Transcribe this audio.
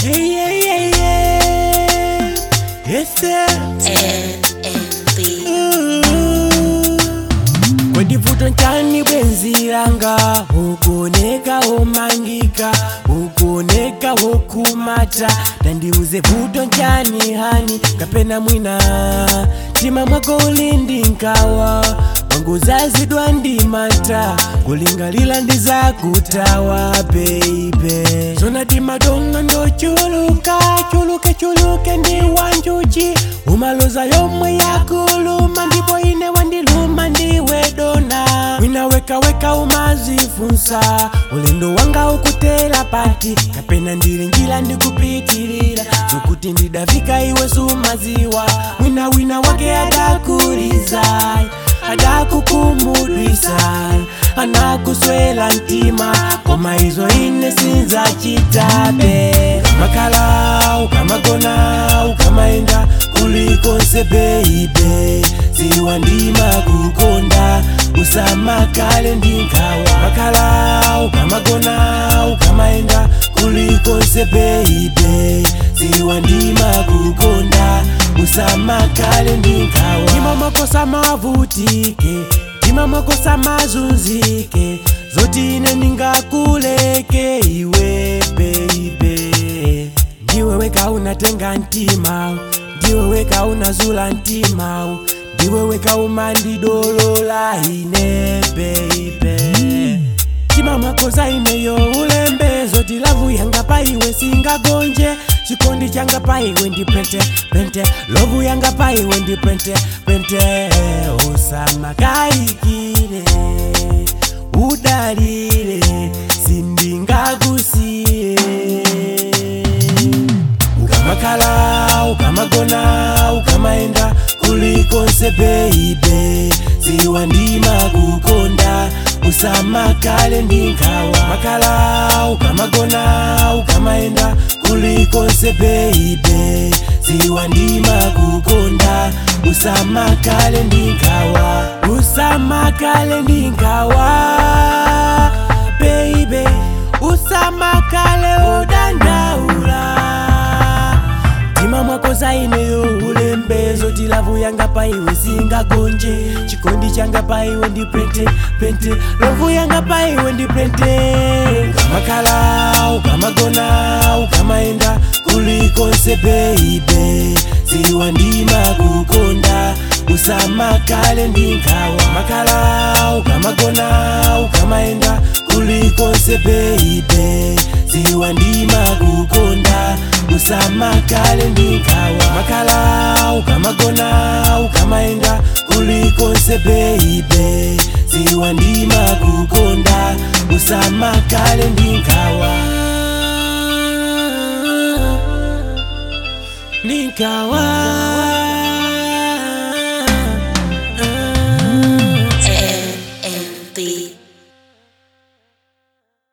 Hey, yeah, yeah, yeah. Yes, sir. NMB. kwedivuto nchani bwenzi langa ukuoneka womangika ukuoneka wokumata tandiuze vuto nchani hani kapena mwina tima mwako ulindi nkawa wangu zazidwa ndimata kulingalila ndizakutawa beibe zona timadonga ndochuluka chuluke chuluke ndi wanjuchi umaloza yomwe yakuluma ndipo ine wandiluma ndiwe dona winawekaweka umazifunsa ulendo wanga ukutela pati kapena ndili njila ndikupitilira zokuti ndidafika iwe sumaziwa winawina wake adakuliza adakukumudwisa anakuswela ntima koma izo ine sinzachitabe makala ukamagona ukamaenda kulikonse beibe ziwa ndima kukonda usamakale ndinkawa makala ukamagona ukamaenda kulikonse beibe ziwa ndima kukonda usamakale ndinkawa ndima makosa mavutike ndima makosa mazunzike zoti ine ndingakuleke iwe beibe ndiwe weka unatenga ntima ndiwe weka unazula ntima ndiwe weka umandidolola ine beibe tima makosa ineyo ulembe zoti lavu yanga pa iwe singagonje chikondi changa pa iwe ndi pente pente lovu yanga pa iwe ndi pente pente usamakayikire udalire sindingakusiye ukamakhala ukamagona ukamaenda kulikonse beibe ziwa ndima kukonda usamakale ndinkawa makhala ukamagona ukamaenda kulikonse beibe ziwa ndima kukonda usamakale ndinkawa usamakale ndinkawa beibe usamakale udandaula tima mwako zaineyo ulembezo tilavu yanga paiwe singagonje chikondi changa paiwe ndi pente pente lovu yanga paiwe ndi pente ukamakhala ukamagona ukamaenda kulikonse beibe ziwa ndima kukonda usamakale ndinkawa makhala ukamagona ukamaenda kulikonse beibe ziwa ndima kukonda usamakale ndinkawa makhala ukamagona ukamaenda kulikonse beibe ziwa ndima kukonda usamakale ndinkawa ndinkawa